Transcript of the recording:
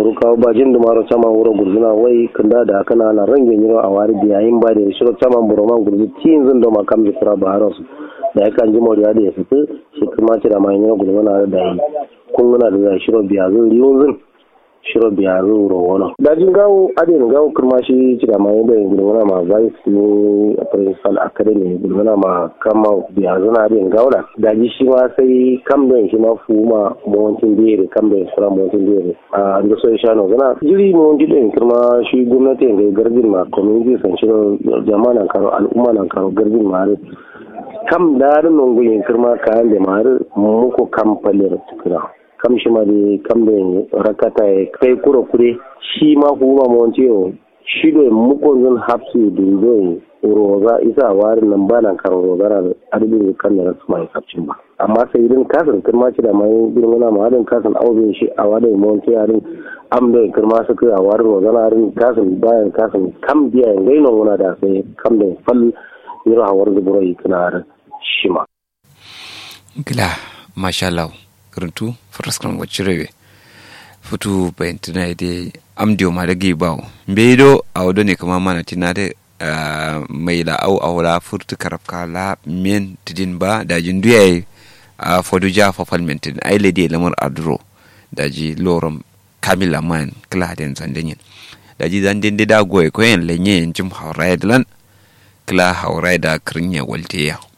kuru kawo ba jin dumaro sama wuro gurzuna wai kanda da kana na range yiro a wari biya yin ba da shiro sama buroman gurzu tin zin do makam ji kura ba haros da ya kan ji moriya da ya fito shi kuma ci da mai yiro gurzuna da yi kun guna da shiro biya zin riyun zin shiro biya zin wuro wono dajin gawo adin gawo kuma shi ci da mai da gurzuna ma vice ne a principal academy gurzuna ma kama biya zina adin gawo da daji shi ma sai kam da shi ma fu ma mawancin biyar kam da sura mawancin biyar a da so sha no gana jiri mawancin din kuma shi gwamnati ga garbin ma community san shi jama'a nan karo al'umma nan karo garbin ma kam da rin non guyin kirma kayan da ma muku kam falir tukuna kam shi ma da kam da rakata ya kai kura kure shi ma huma mawancin yau shi da mukon zan hapsu da zai roza isa warin nan ba nan karo roza na adadin kan da rasu mai kafcin ba amma sai idan kasan kirma ci da mai girmana ma hadin kasan auzin shi a wadai mawanci yarin am da kirma su kai a warin roza na harin kasan bayan kasan kam biya yin gainon wuna da sai kam da fal yiro hawar zuburo yi kana harin shi ma. gila masha Allah karantu faraskan wacce rewe futu bayan tuna da amdiyo ma da gibawo mbedo a wado ne kama mana tina da mai la au au la furtu karafka la men tidin ba da jin duya a fodu ja fa falmentin ai le de lamar adro da ji lorom kamila man kla den zandenyin da ji zan den da goye ko yen lenye jim hawrai lan kla hawrai da krinya walteya